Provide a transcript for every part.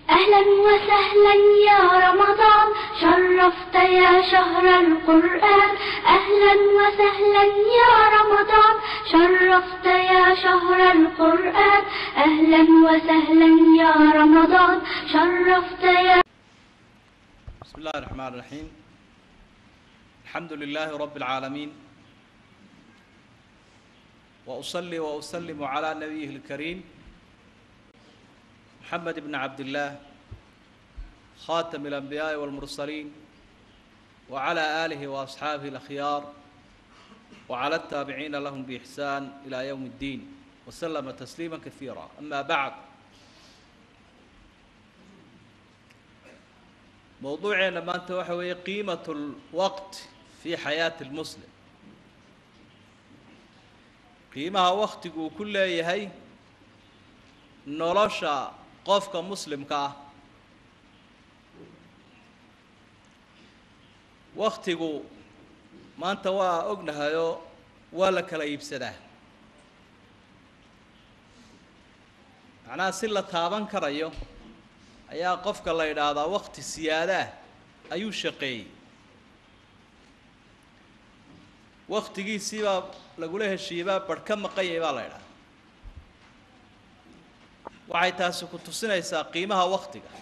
أهلا وسهلا يا رمضان شرفت يا شهر القرآن أهلا وسهلا يا رمضان شرفت يا شهر القرآن أهلا وسهلا يا رمضان شرفت يا بسم الله الرحمن الرحيم الحمد لله رب العالمين وأصلي وأسلم على نبيه الكريم محمد بن عبد الله خاتم الأنبياء والمرسلين وعلى آله وأصحابه الأخيار وعلى التابعين لهم بإحسان إلى يوم الدين وسلم تسليما كثيرا أما بعد موضوعنا maanta waxa weeye qiimaة الوقت في حياة المسلم qiimaha waktigu uu ku leeyahay nolosha qofka muslimka ah waktigu maanta waa ognahayoo waa la kala iibsadaa macnaha si la taaban karayo ayaa qofka la yidhaahdaa wakti siyaadaah ayuu shaqeeyey waktigiisiibaa lagula heshiiyebaa barh ka maqanyay baa la yidhahdaa waxay taasi ku tusinaysaa qiimaha waktiga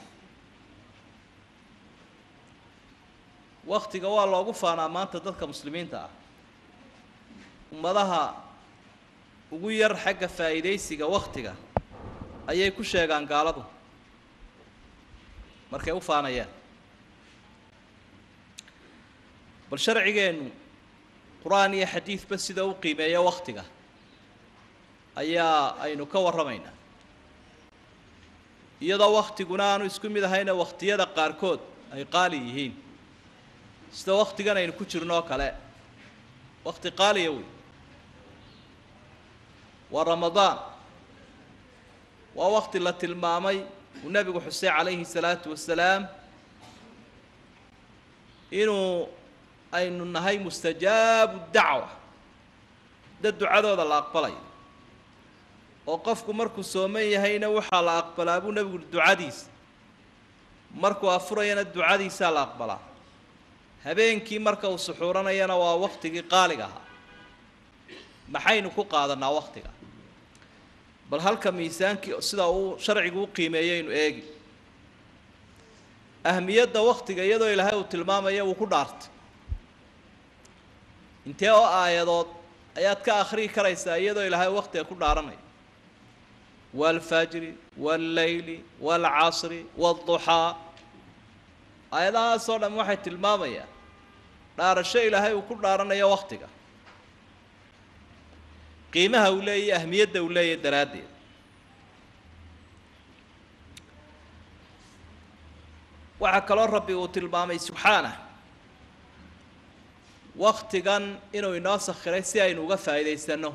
waktiga waa loogu faanaa maanta dadka muslimiinta ah ummadaha ugu yar xagga faa'iidaysiga waktiga ayay ku sheegaan gaaladu markay u faanayaan bal sharcigeennu qur-aan iyo xadiidba sida u qiimeeya waktiga ayaa aynu ka warramaynaa iyadoo waktiguna aanu isku mid ahayna wakhtiyada qaarkood ay qaali yihiin sida waktigan aynu ku jirno oo kale wakti qaaliya wey waa ramadaan waa wakti la tilmaamay uu nebigu xusey calayhi salaatu wasalaam inuu aynu nahay mustajaabu dacwa dad ducadooda la aqbalayo oo qofku markuu sooman yahayna waxaa la aqbalaa buu nebigu ducadiisa markuu afurayana ducadiisaa la aqbalaa habeenkii marka uu suxuuranayana waa waktigii qaaliga ahaa maxaynu ku qaadanaa waktiga bal halka miisaankii sida uu sharcigu u qiimeeyeynu eegi ahmiyadda waktiga iyadoo ilaahay uu tilmaamaya wuu ku dhaartay intee oo aayadood ayaad ka akhriyi karaysaa iyadoo ilaahay waktiga ku dhaaranaya waalfajri waallayli waalcasri waalduxaa aayadahaasoo dhan waxay tilmaamayaan dhaarasho ilaahay uu ku dhaaranayo waktiga qiimaha uu leeyahy ahmiyadda uu leeyahy daraaddeed waxaa kaloo rabbi uu tilmaamay subxaanah waktigan inuu inoo sakhiray si aynu uga faa'iidaysanno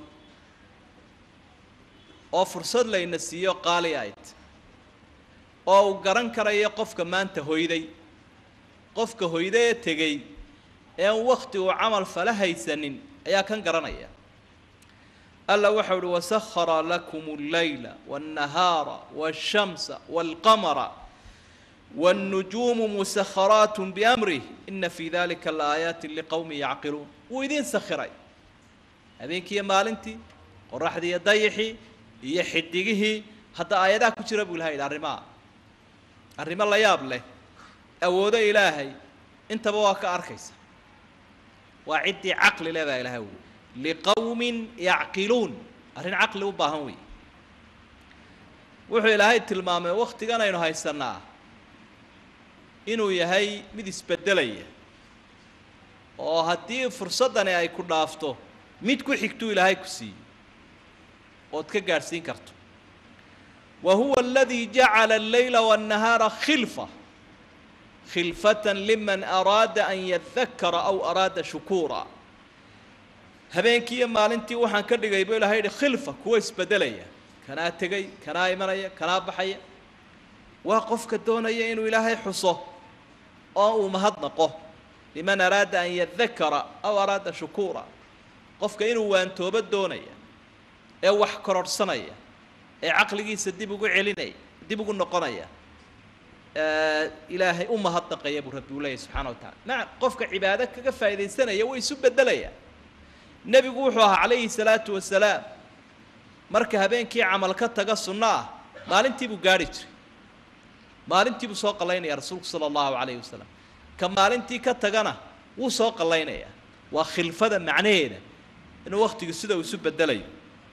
oo fursad layna siiyo qaali ayd oo uu garan karayo qofka maanta hoyday qofka hoyda ee tegey ee an wakti uu camal fala haysanin ayaa kan garanaya alla waxau uhi wasahara lakum اllayla wاnnahaara wاshamsa wاlqamara wاnnujuumu musaharaat biamrih ina fi dalika laaayaati liqowmi yacqiluun wuu idiin sakhiray habeenkiiyo maalintii qoraxdii iyo dayixii iyo xidigihii hadda aayadaha ku jira buu ilaha yidhi arrimaha arrimo la yaab leh awoodo ilaahay intaba waa ka arkaysa waa ciddii caqli leh baa ilahay ui liqowmin yacqiluun arrin caqli u baahan wey wuxuu ilaahay tilmaamay waktigan aynu haysanaa inuu yahay mid isbeddelaya oo haddii fursaddani ay ku dhaafto mid ku xigtuu ilaahay ku siiyey ood ka gaadhsiin karto wa huwa aladii jacala allayla waannahaara khilfa khilfatan liman araada an yadakara aw araada shukuura habeenkii iyo maalintii waxaan ka dhigay buu ilahay yihi khilfa kuwa isbeddelaya kanaa tegay kanaa imanaya kanaa baxaya waa qofka doonaya inuu ilaahay xuso oo uu mahadnaqo liman araada an yadakara aw araada shukuura qofka inuu waantoobo doonaya ee wax kororhsanaya ee caqligiisa dib ugu celinaya dib ugu noqonaya ilaahay u mahadnaqaya buu rabbi u leeyahy subxana wa tacala maca qofka cibaado kaga faaidaysanaya way isu bedelayaan nebigu wuxuu ahaa calayhi salaatu wasalaam marka habeenkii camal ka taga sunno ah maalintii buu gaarhi jiray maalintii buu soo qallaynaya rasuulku sala allahu calayhi wasalam ka maalintii ka tagana wuu soo qallaynayaa waa khilfada macnaheeda inuu wakhtigu sida uu isu bedelayo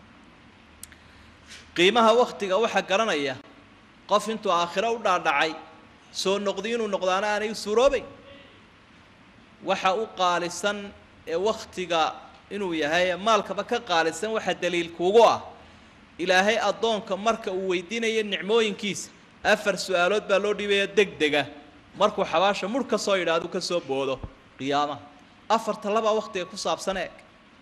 qiimaha wakhtiga waxaa garanaya qof intuu aakhiro u dhaadhacay soo noqdi inuu noqdaana aanay u suuroobayn waxa u qaalisan ee wakhtiga inuu yahay maalkaba ka qaalisan waxa daliil kuugu ah ilaahay addoonka marka uu weydiinayo nicmooyinkiisa afar su-aalood baa loo dhiibaya deg dega markuu xabaasha mudh ka soo yidhaahdu ka soo boodo qiyaamaha afarta labaa wakhtiga ku saabsan eeg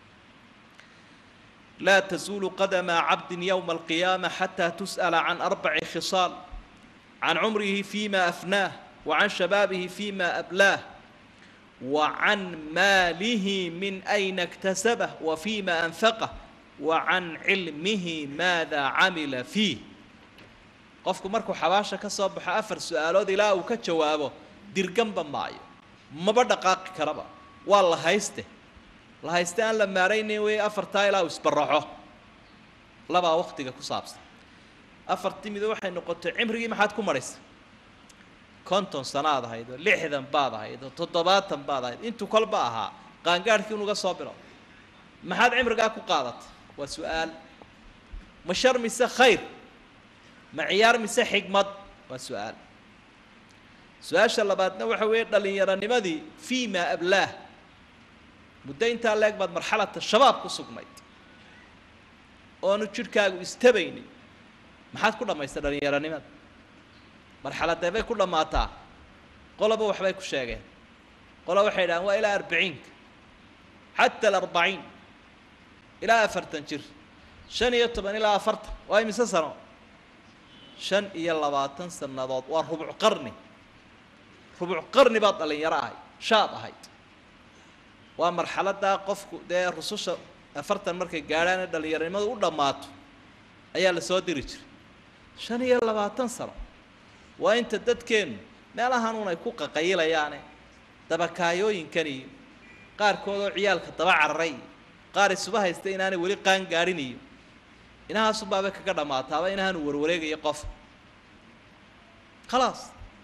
laa tazuulu qadama cabdin yowma alqiyaama xataa tus'ala can arbaci khisaal can cumrihi fima afnaah wa can shabaabihi fima ablaah wa can maalihi min ayna iktasabah wa fima anfaqah wa can cilmihi maada camila fiih qofku markuu xabaasha ka soo baxo afar su-aalood ilaa uu ka jawaabo dirganba maayo maba dhaqaaqi karaba waa la hayste la hayste aan la maaraynayn wey afartaa ilaa uu isbaraxo labaa waktiga ku saabsan afartii mido waxay noqotay cimrigii maxaad ku marhaysay konton sanaad ahayd oo lixdan baad ahayd oo toddobaatan baad ahayd intuu kolba ahaa qaangaadhkii unuga soo bilo maxaad cimrigaa ku qaadatay waa su-aal ma shar mise khayr ma ciyaar mise xigmad waa su-aal su-aasha labaadna waxa weeye dhallinyaronimadii fii ma ablaah muddo intaa leeg baad marxalata shabaab ku sugnayd oonu jidhkaagu istabaynin maxaad ku dhammaystay dhallinyaronimada marxaladee bay ku dhammaataa qoloba waxbay ku sheegeen qola waxay idhahaan waa ilaa arbiciinka xata alarbaciin ilaa afartan jir shan iyo toban ilaa afartan waa imise sano shan iyo labaatan sannadood waa rubuc qarni rubuc qarni baad dhallinyaro ahayd shaab ahayd waa marxaladdaa qofku dee rususha afartan markay gaadhaan ee dhallinyaronimadu u dhammaato ayaa la soo diri jiray shan iyo labaatan sano waa inta dadkeennu meelahan un ay ku qaqayilayaane dabakaayooyinkan iyo qaarkoodoo ciyaalka daba cararay iyo qaar isuba haysta inaanay weli qaan gaadhin iyo inahaasunbaabay kaga dhammaataaba inahaanu warwareegayo qof khalaas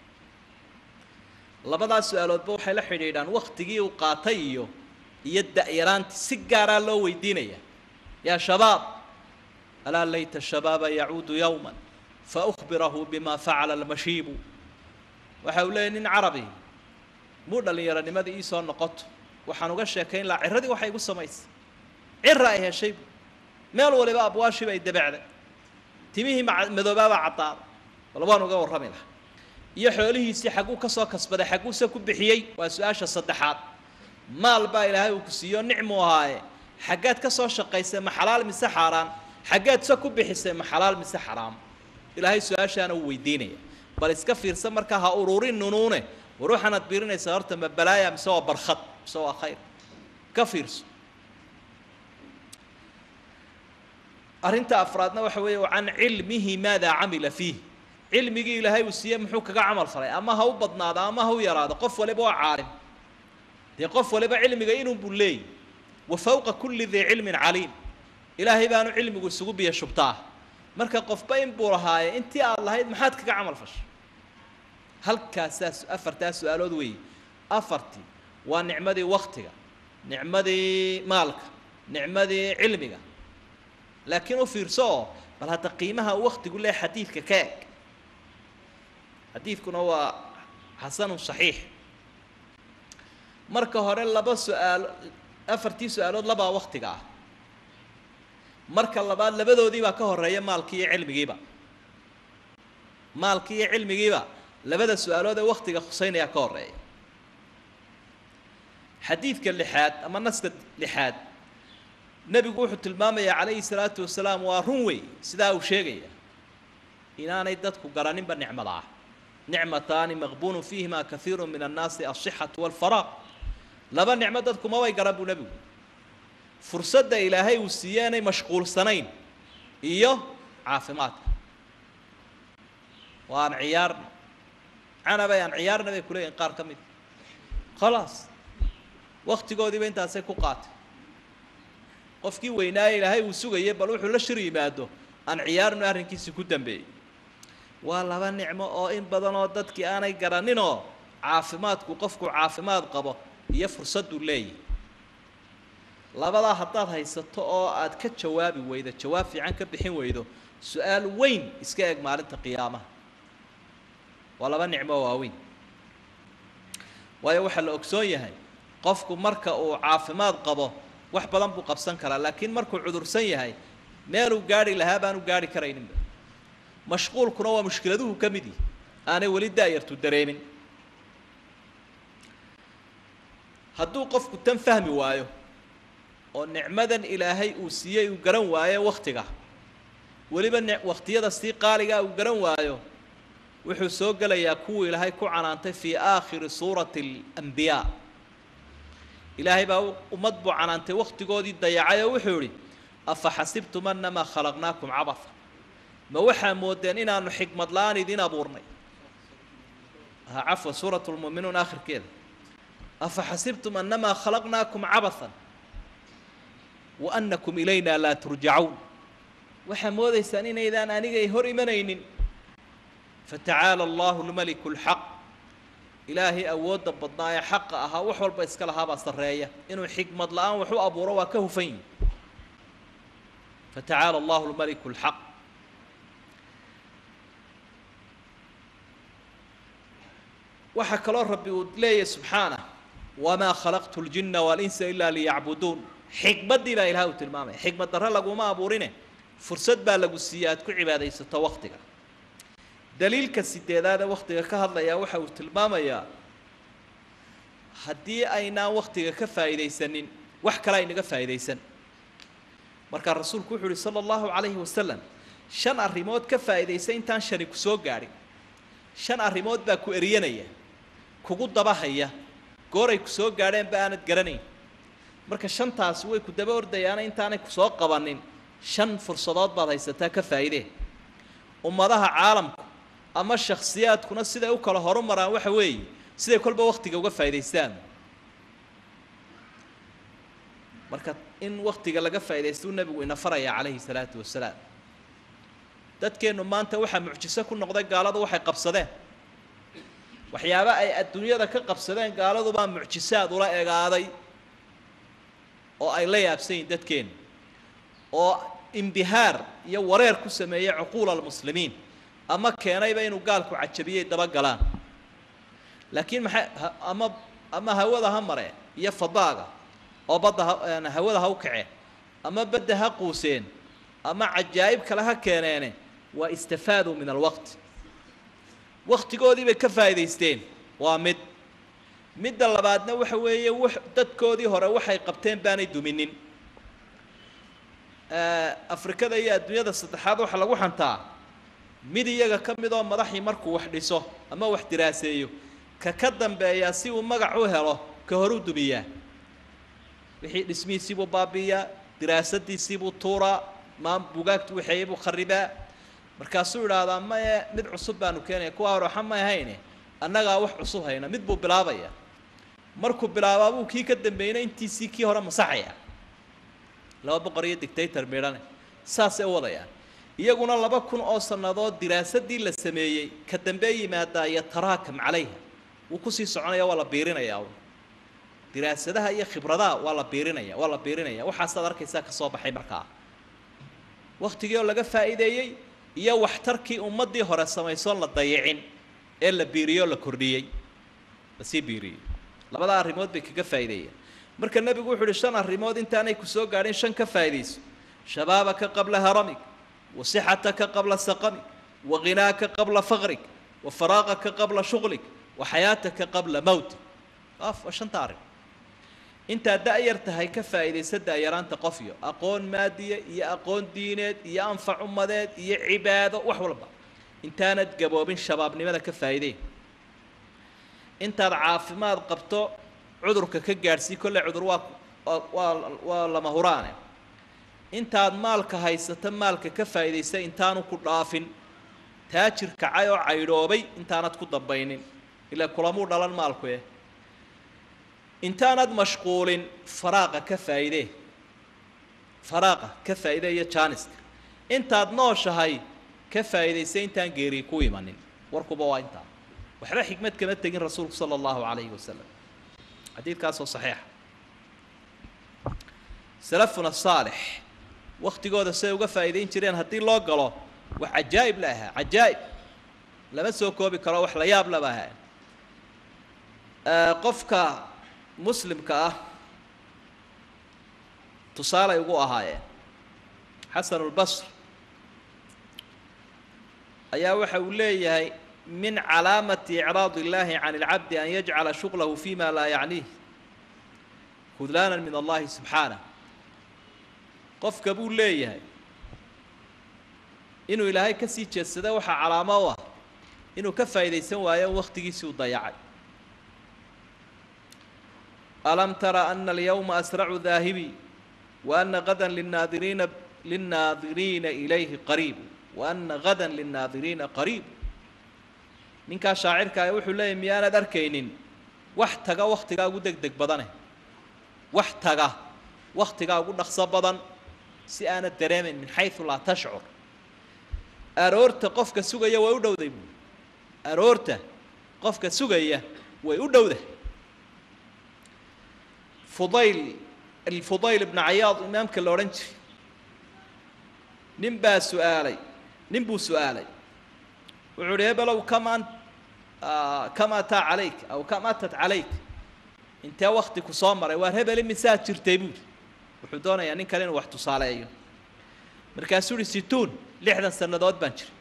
labadaas su-aaloodba waxay la xidhiidhaan waktigii uu qaatay iyo iyo da-yaraantii si gaaraa loo weydiinaya yaa shabaab alaa layta shabaaba yacuudu yowma faأkhbirahu bima facala almashiibu waxa uu leeyay nin carabi muu dhallinyaronimadii iisoo noqoto waxaan uga sheekayn lahaa ciradii waxay igu samaysay cira ay heshaybu meel waliba abwaashiiba ay dabacday timihii madoobaabaa caddaaday bal waan uga warrami lahaa iyo xoolihiisii xagguu ka soo kasbaday xagguuse ku bixiyey waa su-aasha saddexaad maal baa ilaahay uu ku siiyo nicmuu ahaaye xaggaad ka soo shaqaysay ma xalaal mise xaaraan xaggaad se ku bixisay ma xalaal mise xaraam ilaahay su-aashaana uu weydiinaya bal iska fiirsan markaa ha ururin nunuune war waxaanaad biirinaysaa horta ma balaaya mise waa barkhad mise waa khayr ka fiirso arrinta afraadna waxa weeye can cilmihi maada camila fiih cilmigii ilaahay uu siiyey muxuu kaga camal falay ama ha u badnaado ama ha u yaraado qof waliba waa caalim dee qof waliba cilmiga inuu buu leeyay wa fawqa kulli dii cilmin caliim ilaahay baanu cilmigu isugu biyo shubtaa marka qofba in buu lahaaye intii aad lahayd maxaad kaga camal fashay halkaasaas afartaa su-aalood weeye afartii waa nicmadii waktiga nicmadii maalka nicmadii cilmiga laakiin u fiirso oo bal hadda qiimaha uu waktigu leh xadiidka ka eg xadiidkuna waa xasanun saxiix marka hore laba su-aalo afartii su-aalood labaa waktiga ah marka labaad labadoodii baa ka horeeya maalkii iyo cilmigiiba maalkii iyo cilmigiiba labada su-aalood ee waktiga khuseynaya ka horeeya xadiidka lixaad ama naska lixaad nebigu wuxuu tilmaamayaa calayhi salaatu wasalaam waa run wey sidaa uu sheegaya inaanay dadku garaninba nicmada ah nicmataani maqbuunu fiihima kaiiru min annaasi alsixatu walfaraaq laba nicmo dadku mabay garan buu nebigu fursadda ilaahay uu siiyeenay mashquulsanayn iyo caafimaadka waan ciyaarna canabay aan ciyaarna bay kuleeyihin qaar ka mid khalaas waktigoodiiba intaasay ku qaatay qofkii weynaaye ilaahay uu sugayay bal wuxuu la shir yimaado aan ciyaarnu arrinkiisi ku dambeeyey waa laba nicmo oo in badan oo dadkii aanay garaninoo caafimaadku qofku caafimaad qabo iyo fursaddu leeyahy labadaa haddaad haysato oo aad ka jawaabi weydo jawaab fiican ka bixin weydo su-aal weyn iska eg maalinta qiyaamaha waa laba nicmo waaweyn waayo waxaa la ogsoon yahay qofku marka uu caafimaad qabo wax badan buu qabsan karaa laakiin markuu cudursan yahay meeluu gaari lahaa baanu gaari karayninba mashquulkuna waa mushkiladuhu ka mid yihi aanay weli daayartu dareemin hadduu qofku tan fahmi waayo oo nicmadan ilaahay uu siiyey uu garan waayo wakhtiga weliba n wakhtiyada sii qaaligaa uu garan waayo wuxuu soo gelayaa kuwii ilaahay ku canaantay fii aakhiri suurati alambiyaa ilaahay baa ummad buu canaantay wakhtigoodii dayacay oo wuxuu idhi afa xasibtum annamaa khalaqnaakum cabatha ma waxaa moodeen inaanu xikmad la-aan idin abuurnay cafwan suurat lmu'minuun aakhirkeeda afa xasibtum annamaa khalaqnaakum cabathan wa annakum ilayna laa turjacuun waxaa moodaysaan inaydaan anigay hor imanaynin fatacaala allahu lmaliku lxaq ilaahay awoodda badnaa ee xaqa ahaa wax walba iska lahaabaa sarreeya inuu xikmad la-aan wax u abuuro waa ka hufan yihi fatacaala allahu lmaliku lxaq waxaa kaloo rabbi uu leeyahy subxaanah wamaa khalaqtu ljina walinsa ilaa liyacbuduun xikmaddii baa ilahay uu tilmaamaya xikmad darre laguma abuurine fursad baa lagu siiya aad ku cibaadaysato waktiga daliilka sideedaadee waktiga ka hadlayaa waxa uu tilmaamayaa haddii aynaan waktiga ka faa'iidaysanin wax kale aynaga faa'idaysan markaa rasuulku wuxuu uhi sala allahu calayhi wasalam shan arrimood ka faa'idaysa intaan shani ku soo gaadhin shan arrimood baa ku eriyanaya kugu dabahaya gooray ku soo gaadheenba aanad garanayn marka shantaasi way ku daba ordayaana intaanay ku soo qabanin shan fursadood baad haysataa ka faa'idee ummadaha caalamku ama shakhsiyaadkuna siday u kala horumaraan waxa weeye siday kolba waktiga uga faa'idaystaan marka in waktiga laga faa'idaystuu nebigu ina faraya calayhi salaatu wasalaam dadkeennu maanta waxaa mucjiso ku noqday gaaladu waxay qabsadeen waxyaaba ay adduunyada ka qabsadeen gaaladubaa mucjisaad ula egaaday oo ay la yaabsan yihin dadkeennu oo imbihaar iyo wareer ku sameeyey cuquula almuslimiin ama keenayba inuu gaalku cajabiyey dabagalaan laakiin maxay ama ama hawada ha mare iyo fadaaga oo badda ha hawada ha u kaceen ama badda ha quuseen ama cajaa'ib kale ha keeneene waa istafaaduu min alwaqti waktigoodii bay ka faa'idaysteen waa mid midda labaadna waxa weeye w dadkoodii hore waxay qabteen baanay duminin afrikada iyo adduunyada saddexaad waxaa lagu xantaa mid iyaga ka mid oo madaxii markuu wax dhiso ama wax diraaseeyo ka ka dambeeyaa si uu magac u helo ka horuu dumiyaa wixii dhismihiisiibuu baabi'iyaa diraasadiisiibuu tuuraa maan bugaagtu waxeeyey buu kharibaa markaasuu idhaahdaa maye mid cusub baanu keenaya kuwaa hore waxa may hayne annagaa wax cusub hayna mid buu bilaabaya markuu bilaabaa buu kii ka dambeeyna intiisii kii hore masaxaya laba boqor iyo dictator midhane saasay u wadayaan iyaguna laba kun oo sannadood diraasadii la sameeyey ka dambee yimaadaa yataraakam calayha wuu kusii soconaya waa la biirinayaa diraasadaha iyo khibradaha waa la biirinaya waa la biirinaya waxaasaad arkaysaa ka soo baxay markaa waktigii oo laga faa'iideeyey iyo waxtarkii ummaddii hore samaysoon la dayicin ee la biiriyoo la kordhiyey lasii biiriyey labada arrimood bay kaga faa'iideeyeen marka nebigu wuxu uhi shan arrimood intaanay ku soo gaadhin shan ka faa'iidayso shabaabaka qabla haramig wa sixataka qabla saqamig waghinaaka qabla faqrig wa faraaqaka qabla shuqlig wa xayaataka qabla mowtig af waa shanta arrin intaad da-yar tahay ka faa'iidaysa da-yaraanta qofyo aqoon maadiya iyo aqoon diineed iyo anfac ummadeed iyo cibaado wax walba intaanad gaboobin shabaabnimada ka faa'iideen intaad caafimaad qabto cudurka ka gaadhsii kolley cudur waa waa waa lama huraane intaad maalka haysato maalka ka faa'iidaysa intaanu ku dhaafin taajir kacay oo caydhoobay intaanad ku dambaynin ilaa kulamuu dhalan maalku eh intaanad mashquulin faraaqa ka faa'iidee faraaqa ka faa'iide iyo jaaniska intaad nooshahay ka faa'iidaysa intaan geeri ku imanin warkuba waa intaa waxba xikmad kama tegin rasuulku sala allahu calayhi wasalam xadiidkaasoo saxiixa salafuna saalix waktigooda siday uga faa'iidayn jireen haddii loo galo wax cajaa'ib la ahaa cajaa'ib lama soo koobi karo wax la yaab laba ahaa qofka muslimka ah tusaalay ugu ahaayeen xasanu lbasr ayaa waxa uu leeyahay min calaamati icraad اllahi can اlcabdi an yajcala shuglahu fima laa yacniih khudlaana min allahi subxaanah qofka buu leeyahay inuu ilaahay ka sii jeedsada waxaa calaamo u ah inuu ka faa'iidaysan waayo waktigiisii u dayacay alam tara ana alyawma asracu daahibi wa ana gada linaadiriina lilnaadiriina ilayhi qariib wa ana gada lilnaadiriina qariib ninkaa shaacirkaa wuxuu leeyahy miyaanad arkaynin wax taga waktigaa ugu deg deg badane wax taga waktigaa ugu dhaqso badan si aanad dareemayn min xayu laa tashcur aroorta qofka sugaya way u dhowday buui aroorta qofka sugaya way u dhowda fudayl alfudayl ibna cayaad imaamka la odhan jiray nin baa su-aalay nin buu su-aalay wuxuu uhi hebelow kamaan kam ataa calayk aw kam atat calayk intee wakti ku soo maray waar hebeli misaad jirtay buuri wuxuu doonayaa nin kale inuu wax tusaaleeyo markaasuu uhi situun lixdan sannadood baan jiray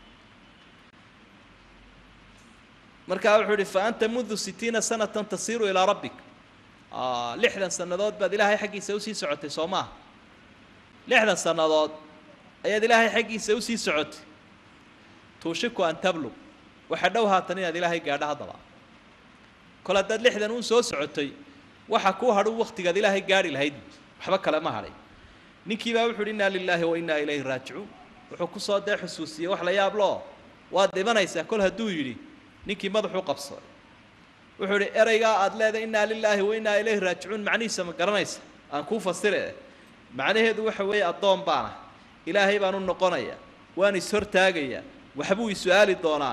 markaa wuxuu uhi fa anta mundu sitiina sanatan tasiiru ilaa rabbik lixdan sannadood baad ilaahay xaggiisa usii socotay soo maaha lixdan sannadood ayaad ilaahay xaggiisa usii socotay tuushiku an tablug waxa dhow haatan inaad ilaahay gaadho haddaba kol haddaad lixdan uun soo socotay waxa kuu hadhu waktigaad ilaahay gaadhi lahayd waxba kale ma hadhay ninkii baa wuxu uhi innaa lilaahi wa innaa ilayhi raajicuun wuxuu kusoo dee xusuusiyey wax la yaab loo waad dhimanaysaa kol hadduu yidhi ninkii madaxuu qabsaday wuxuu idhi ereygaa aada leedahay innaa lilaahi wa innaa ilayhi raajicuun macnihiisa ma garanaysa aan kuu fasire macnaheedu waxa weeye addoon baana ilaahay baan u noqonaya waan is-hortaagayaa waxbuu is-su-aali doonaa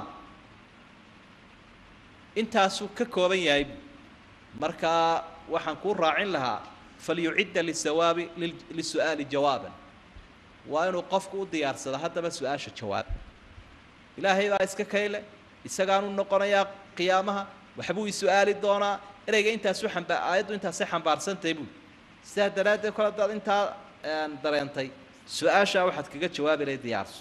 intaasuu ka kooban yahay markaa waxaan kuu raacin lahaa falyucidda lisawaabi lisu-aali jawaaban waa inuu qofku u diyaarsado haddaba su-aasha jawaab ilaahay baa iska kayle isagaanu noqonayaa qiyaamaha waxbuu is-su-aali doonaa ereyga intaasu amba aayaddu intaasay xambaarsantahay buui sidaa daraaddeed kol haddaad intaa dareentay su-aashaa waxaad kaga jawaabi lahay diyaarso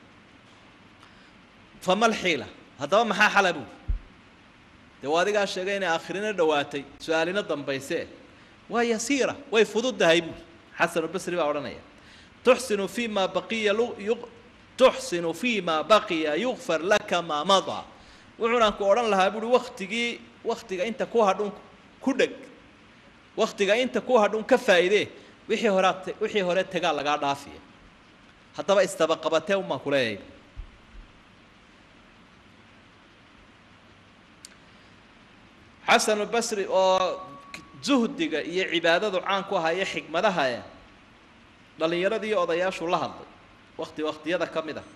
famal xiila haddaba maxaa xala buui dee waa adigaa sheegay inay aakhirina dhowaatay su-aalina dambayse waa yasiira way fududdahay buui xasanulbasri baa odhanaya tuxsinu fi ma baqiya tuxsinu fi ma baqiya yukfar laka maa madaa wuxuunaan ku odhan lahaa buuhi waktigii waktiga inta ku hadhun ku dheg waktiga inta ku hadhun ka faa'iidee wixii horead wixii hore tegaa lagaa dhaafiya haddaba istabaqabatee umaan kuleeyahay xasanulbasri oo zuhdiga iyo cibaadadu caan ku ahaayo xikmadaha e dhallinyaradii odayaashu la hadlay wakti waktiyada ka mid ah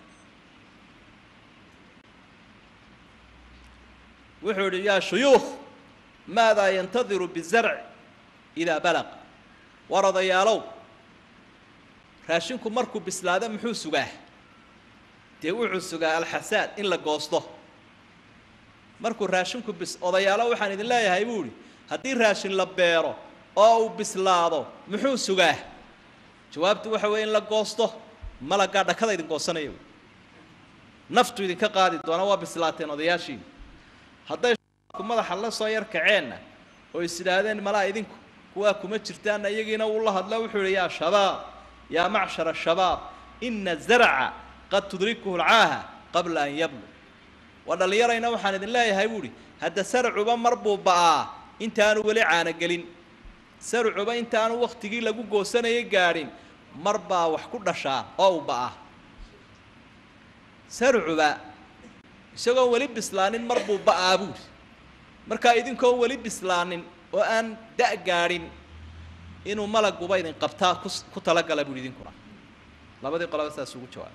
wuxuu idhi yaa shuyuukh maadaa yantadiru bizarc idaa balaq war odayaalow raashinku markuu bislaado muxuu sugaa dee wuxuu sugaa alxasaad in la goosto markuu raashinku bis odayaalo waxaan idin leeyahay buu idhi haddii raashin la beero oo uu bislaado muxuu sugaa jawaabtu waxa weeye in la goosto malaggaa dhakada idin goosanaya naftu idinka qaadi doona waa bislaateen odayaashiina hadday madaxa la soo yar kaceenna oo is idhaahdeen malaa idinku kuwaa kuma jirtaanna iyagiina uu la hadla wuxuu yihi yaa shabaab yaa macshara shabaab ina zarca qad tudrikuhu lcaaha qabla an yablug waa dhallinyarayna waxaan idin leeyahay buu ihi hadda sarcuba mar buu ba'aa intaanu weli caanogelin sarcuba intaanu waktigii lagu goosanayay gaadhin mar baa wax ku dhashaa oo u ba'aa sarcuba isagoon weli bislaanin mar buu ba'aa buuri markaa idinkoon weli bislaanin oo aan da' gaadhin inuu malaguba idin qabtaa ku ku talagala buuhi idinkuna labadii qolaba saas ugu jawaabay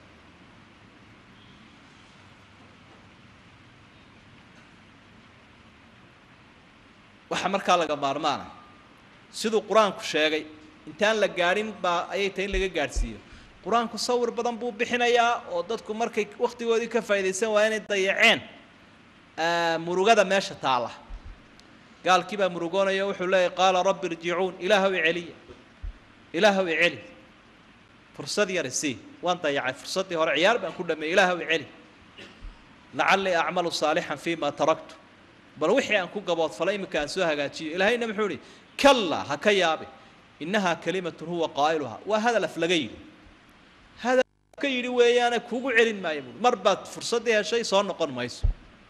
waxaa markaa laga maarmaana siduu qur-aanku sheegay intaan la gaadhin baa ayay tahay in laga gaadhsiiyo qur-aanku sawir badan buu bixinayaa oo dadku markay wakhtigoodii ka faa'iidaysan waa inay dayaceen murugada meesha taalla gaalkii baa murugoonaya wuxuu leeyahy qaala rabbi irjicuun ilaahow iceliya ilaahow iceli fursad yar isii waan dayacay fursaddii hore ciyaar baan ku dhameeyey ilaahow iceli lacallii acmalu saalixan fima taraktu bal wixii aan ku gaboodfalay iminka aan soo hagaajiyo ilaahayna muxuu ihi kallaa ha ka yaabe innahaa kalimatun huwa qaa'iluhaa waa hadal af laga yidhi hadal ka yidhi weeyaane kugu celin maayo buui mar baad fursaddii heshay soo noqon mayso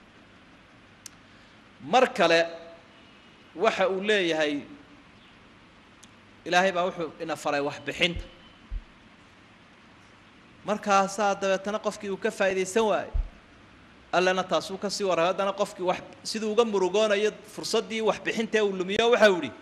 mar kale waxa uu leeyahay ilaahay baa wuxuu ina faray waxbixinta markaasaa dabeetana qofkii uu ka faa'iidaysan waayo allana taasuu kasii warray haddana qofkii wax siduu uga murugoonayo fursaddii waxbixintae uu lumiyo waxau ihi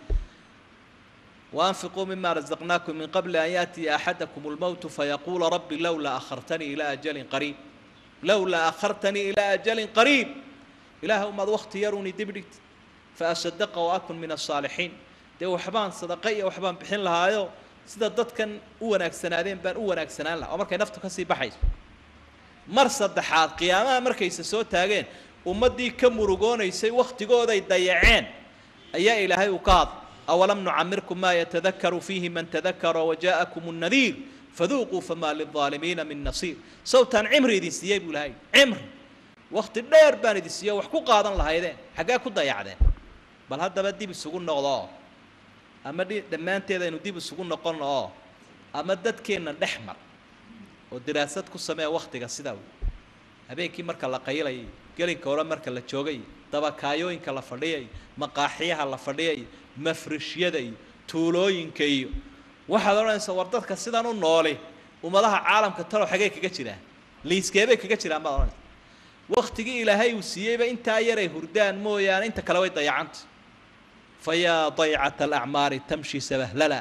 وأنفقوا مما رزقناكم من قبل أن يأتي أحدكم الموت فيقول رب لولا أخرتني إلى أجل قريب لولا أخرتني إلى أجل قريب إله أمد وقت يروني دبرت فأصدق وأكن من الصالحين dee waxbaan sadaqa iyo waxbaan bixin lahaayo sida dadkan u wanaagsanaadeen baan u wanaagsanaan lahaa oo markay naftu kasii baxayso mar saddexaad qiyaamaha markayse soo taageen ummaddii ka murugoonaysay wakhtigooday dayaceen ayaa ilaahay uu ka hadlay awalam nucamirkum maa yatadakaru fiihi man tadakara waja'akum الnadiir faduuquu famaa lilظaalimiina min nasiir sawtaan cimri idin siiyey buu ilahay cimri wakti dheer baan idin siiyo wax ku qaadan lahaydeen xaggee ku dayacdeen bal haddaba dib isugu noqdoo ama dhi dhammaanteed aynu dib isugu noqonno oo ama dadkeenna dhex mar oo diraasad ku samee wakhtiga sidaa wey habeenkii marka la qaylayay gelinka hore marka la joogay dabakaayooyinka la fadhiyay maqaaxiyaha la fadhiyay mafrishyada iyo tuulooyinka iyo waxaad odhanaysaa war dadka sidan u nooli ummadaha caalamka talow xagee kaga jiraan liiskeebay kaga jiraan baad odhanaysa waktigii ilaahay uu siiyeyba intaa yaray hurdaan mooyaane inta kale way dayacanta fayaa daycata alacmaari tamshi sabahlala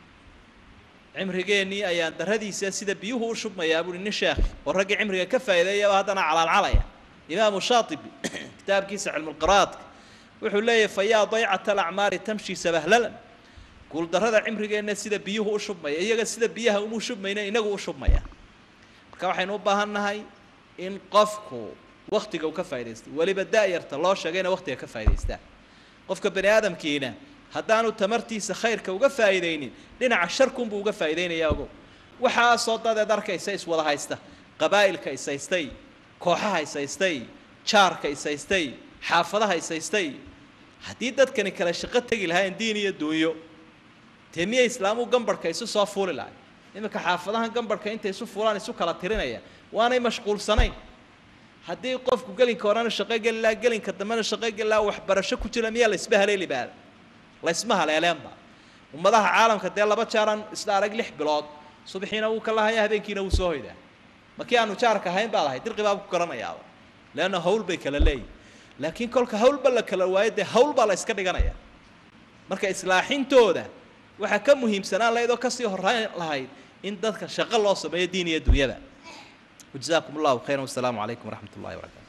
cimrigeennii ayaan daradiisa sida biyuhu u shubmayaa buuhi nin sheekh oo raggii cimriga ka faa'iideeyaba haddana calaalcalaya imaamu shaatibi kitaabkiisa cilmulqiraadka wuxuu leeyahay fayaa daycata alacmaari tamshi sabahlalan guuldarrada cimrigeenna sida biyuhu u shubmaya iyaga sida biyaha umu shubmayna inagu u shubmaya marka waxaynu u baahan nahay in qofku waktiga uu ka faa'idaystay weliba da'yarta loo sheegayna waktiga ka faa'idaystaa qofka bani aadamkiina haddaanu tamartiisa khayrka uga faa'iidaynin dhinaca sharkunbuu uga faa'iidaynayaa ogow waxaasoo dadeed arkaysa iswada haysta qabaa'ilka ishaystay kooxaha ishaystay jaarka ishaystay xaafadaha ishaystay haddii dadkani kale shaqo tegi lahayn diin iyo duunyo dee miya islaamu gambarhka isu soo fuuli lahay iminka xaafadahan gambarhka intay isu fuulaan isu kala tirinaya waanay mashquulsanayn haddii qofku gelinka horena shaqo geli lahaa gelinka dambena shaqo geli lahaa waxbarasho ku jira miyaa laysba haleeli baada laysma haleeleenba ummadaha caalamka dee laba jaaraan isla arag lix bilood subaxiina wuu ka lahaya habeenkiina wuu soo hoydaa markii aanu jaarka ahayn baa lahay dirqi baa ku garanayaaba leanna hawl bay kala leeyihin laakiin kolka hawlba la kala waayo dee hawl baa la yska dhiganaya marka islaaxintooda waxaa ka muhiimsanaan lahayd oo kasii horrayn lahayd in dadka shaqo loo sameeyo diin iyo dunyada وجزاكم الله خيرا والسلام عليكم ورحمة الله وبركاته